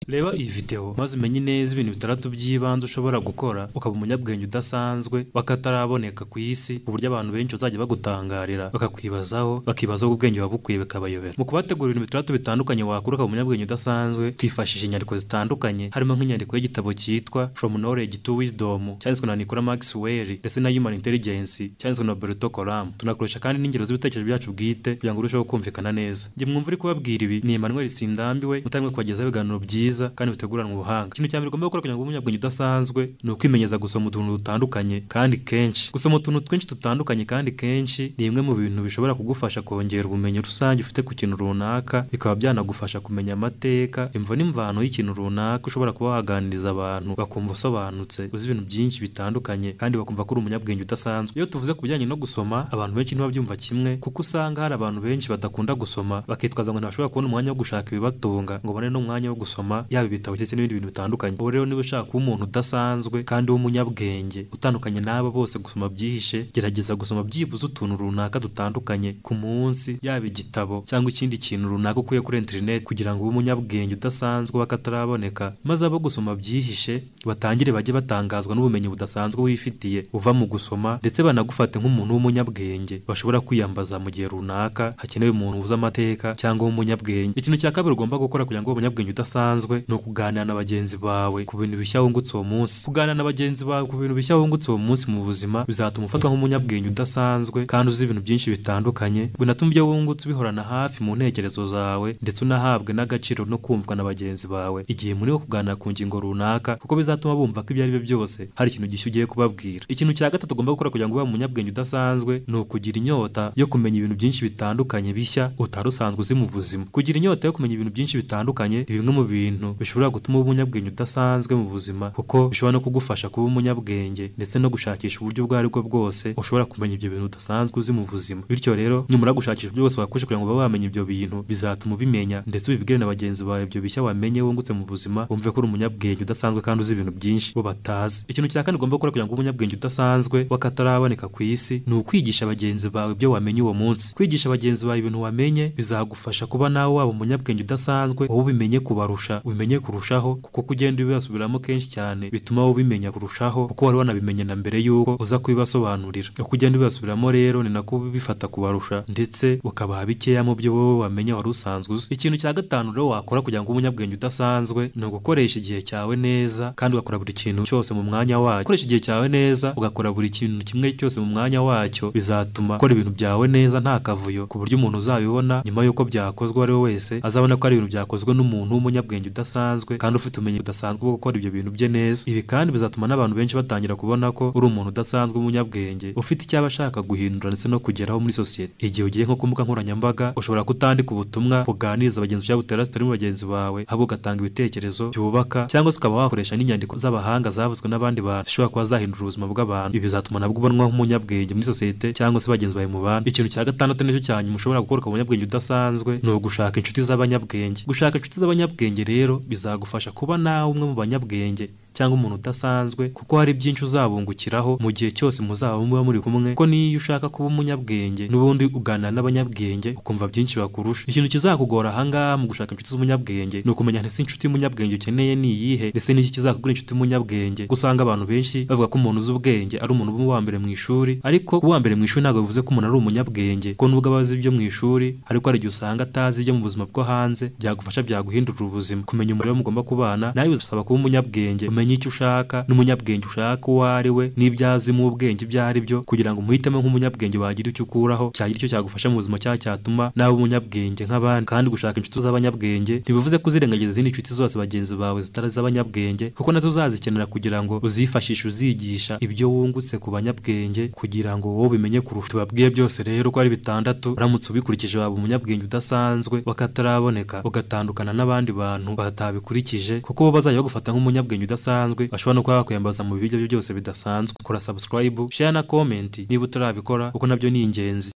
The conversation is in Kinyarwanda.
reba iyi videwo maze umenye neza ibintu bitandatu by'ibanze ushobora gukora ukaba umunyabwenge udasanzwe wakataraboneka ku isi ku buryo abantu benshi bazajya bagutangarira bakakwibazaho bakibazaho ubwenge buba bukwiye bikabayobera mu kubategurira ibintu bitandatu bitandukanye wakora ukaba umunyabwenge udasanzwe twifashishije inyandiko zitandukanye harimo nk'inyandiko y'igitabo cyitwa from knowledge to wisdom cyanditswe na Nicola Maxwell ndetse na human intelligence cyanditswe na Berto Coram tunakoresha kandi n'ingero z'ibitekerezo byacu bwite kugira ngo urusheho kumvikana neza njye mwumva uri kubabwira ibi ni Emmanuel Sindambiwe mutamwe kubagezaho ibiganiro byiza kandi biteguranwe ubuhanga ikintu cya mbere ugomba gukora kugira ngo ube umunyabwenge udasanzwe ni ukwimenyeza gusoma utuntu dutandukanye kandi kenshi gusoma utuntu twinshi dutandukanye kandi kenshi ni bimwe mu bintu bishobora kugufasha kongera ubumenyi rusange ufite ku kintu runaka bikaba byanagufasha kumenya amateka imvo n'imvano y'ikintu runaka ushobora kuba waganiriza abantu bakumva usobanutse uzi ibintu byinshi bitandukanye kandi bakumva ko uri umunyabwenge udasanzwe iyo tuvuze ku bijyanye no gusoma abantu benshi ntibabyumva kimwe kuko usanga hari abantu benshi badakunda gusoma bakitwaza ngo ntibashobora kubona umwanya wo gushaka ibibatunga ngo babone n'umwanya wo gusoma yaba ibitabo ndetse n'ibindi bintu bitandukanye ubu rero niba ushaka kuba umuntu udasanzwe kandi w'umunyabwenge utandukanye n'aba bose gusoma byihishe gerageza gusoma byibuze utuntu runaka dutandukanye ku munsi yaba igitabo cyangwa ikindi kintu runaka ukuye kuri interineti kugira ngo ube umunyabwenge udasanzwe wakataraboneka maze abo gusoma byihishe batangire bajye batangazwa n'ubumenyi budasanzwe wifitiye uva mu gusoma ndetse banagufate nk'umuntu w'umunyabwenge bashobora kwiyambaza mu gihe runaka hakenewe umuntu uzi amateka cyangwa w'umunyabwenge ikintu cya kabiri ugomba gukora kugira ngo ube umunyabwenge udasanzwe ni ukuganira na bagenzi bawe ku bintu bishya wungutse uwo munsi kuganira na bagenzi bawe ku bintu bishya wungutse uwo munsi mu buzima bizatuma ufatwa nk'umunyabwenge udasanzwe kandi uzi ibintu byinshi bitandukanye binatuma ibyo wungutse ubihorana hafi mu ntekerezo zawe ndetse unahabwe n'agaciro no kumvwa na bagenzi bawe igihe muri kuganira ku ngingo runaka kuko bizatuma bumva ko ibyo ari byo byose hari ikintu gishya ugiye kubabwira ikintu cya gatatu ugomba gukora kugira ngo ube umunyabwenge udasanzwe ni ukugira inyota yo kumenya ibintu byinshi bitandukanye bishya utari usanzwe uzi mu buzima kugira inyota yo kumenya ibintu byinshi bitandukanye ni bimwe mu bintu bishobora gutuma uba umunyabwenge udasanzwe mu buzima kuko bishobora no kugufasha kuba umunyabwenge ndetse no gushakisha uburyo ubwo ari bwo bwose ushobora kumenya ibyo bintu udasanzwe uzi mu buzima bityo rero numara gushakisha uburyo bwose wakoresha kugira ngo ube wamenya ibyo bintu bizatuma ubimenya ndetse ubibwire na bagenzi bawe ibyo bishya wamenye wungutse mu buzima wumve ko uri umunyabwenge udasanzwe kandi uzi ibintu byinshi bo batazi ikintu cya kane ugomba gukora kugira ngo ube umunyabwenge udasanzwe wakataraboneka ku isi ni ukwigisha bagenzi bawe ibyo wamenye uwo munsi kwigisha bagenzi bawe ibintu wamenye bizagufasha kuba nawe waba umunyabwenge udasanzwe wowe ubimenye kubarusha ubimenye kurushaho kuko kugenda ubibasubiramo kenshi cyane bituma wowe ubimenya kurushaho kuko wari wanabimenye na mbere y'uko uza kubibasobanurira uko ugenda ubibasubiramo rero ni nako ubifata kubarusha ndetse ukabaha bikeya mu byo wowe wamenye wari usanzwe uzi ikintu cya gatanu rero wakora kugira ngo ube umunyabwenge udasanzwe ni ugukoresha igihe cyawe neza kandi ugakora buri kintu cyose mu mwanya wacyo gukoresha igihe cyawe neza ugakora buri kintu kimwe cyose mu mwanya wacyo bizatuma ukora ibintu byawe neza nta kavuyo ku buryo umuntu uzabibona nyuma y'uko byakozwe uwo ari we wese azabona ko ari ibintu byakozwe n'umuntu w'umunyabwenge udasanzwe kandi ufite ubumenyi budasanzwe bwo gukora ibyo bintu bye neza ibi kandi bizatuma n'abantu benshi batangira kubona ko uri umuntu udasanzwe w'umunyabwenge ufite icyaba ashaka guhindura ndetse no kugeraho muri sosiyete igihe ugiye nko ku mbuga nkoranyambaga ushobora kutandika ubutumwa buganiriza bagenzi byawe butera sitari mu bagenzi bawe ahubwo ugatanga ibitekerezo byubaka cyangwa se ukaba wakoresha n'inyandiko z'abahanga zavuzwe n'abandi bantu zishobora kuba zahindura ubuzima bw'abantu ibi bizatuma nabwo ubonwa nk'umunyabwenge muri sosiyete cyangwa se bagenzi bawe mu bandi ikintu cya gatandatu nicyo cya nyuma ushobora gukora umunyabwenge udasanzwe ni ugushaka inshuti z'abanyabwenge gushaka inshuti z'abanyabwenge rero bizagufasha kuba nawe umwe mu banyabwenge cyangwa umuntu udasanzwe kuko hari byinshi uzabungukiraho mu gihe cyose muzaba muba muri kumwe ko niyo ushaka kuba umunyabwenge n'ubundi uganira n'abanyabwenge ukumva byinshi bakurusha ikintu kizakugora ahangaha mu gushaka inshuti z'umunyabwenge ni ukumenya ntese inshuti y'umunyabwenge ukeneye ni iyihe ndetse n'iki kizakugura inshuti y'umunyabwenge kuko usanga abantu benshi bavuga ko umuntu uzi ubwenge ari umuntu uba uwa mbere mu ishuri ariko kuba uwa mbere mu ishuri ntabwo bivuze ko umuntu ari umunyabwenge kuko nubwo aba azi ibyo mu ishuri ariko hari igihe usanga atazi ibyo mu buzima bwo hanze byagufasha byaguhindurira ubuzima kumenya umuriro mugomba kubana nawe bizasaba kuba umunyabwenge umenye icyo ushaka n'umunyabwenge ushaka uwo ari we n'ibyo azi mu ubwenge ibyo ari byo kugira ngo umuhitemo nk'umunyabwenge wagira icyo ukuraho cyagira icyo cyagufasha mu buzima cyangwa cyatuma nawe umunyabwenge nk'abandi kandi gushaka inshuti z'abanyabwenge ntibivuze ko uzirengagiza izindi nshuti zose bagenzi bawe zitari iz'abanyabwenge kuko nazo uzazikenera kugira ngo uzifashishe uzigisha ibyo wungutse ku banyabwenge kugira ngo wowe ubimenye kurusha babwiye byose rero ko ari bitandatu uramutse ubikurikije waba umunyabwenge udasanzwe wakataraboneka ugatandukana n'abandi bantu batabikurikije kuko bo bazajya bagufata nk'umunyabwenge udasanzwe bidasanzwe bashobora no kuba bakwiyambaza mu bibi byo byose bidasanzwe kora subscribe share na comment niba utarabikora kuko nabyo ni ingenzi